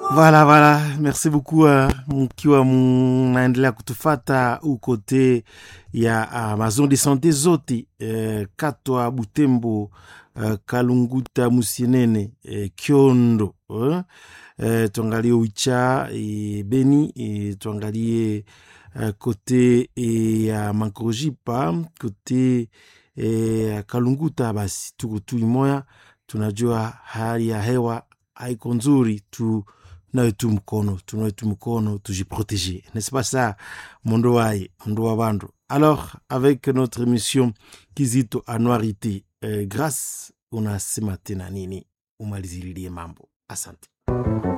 Voilà, voilà. Merci beaucoup uh, mkiwa mnaendelea kutufata ukote ya uh, mazone de sante zote uh, Katwa, Butembo, uh, Kalunguta, Musienene, uh, Kiondo uh, uh, tuangalie Uicha e Beni e, tuangalie uh, kote ya uh, Mankorojipa kote ya uh, Kalunguta, basi tuko tu imoya, tunajua hali ya hewa haiko nzuri tu nawe tu mkono tunawe tu mkono tujiprotéger n'est-ce pas ça mondo waye mondo wa bandu alors avec notre émission kizito anuarité euh, grâce unasema tena nini umalizililie mambo asante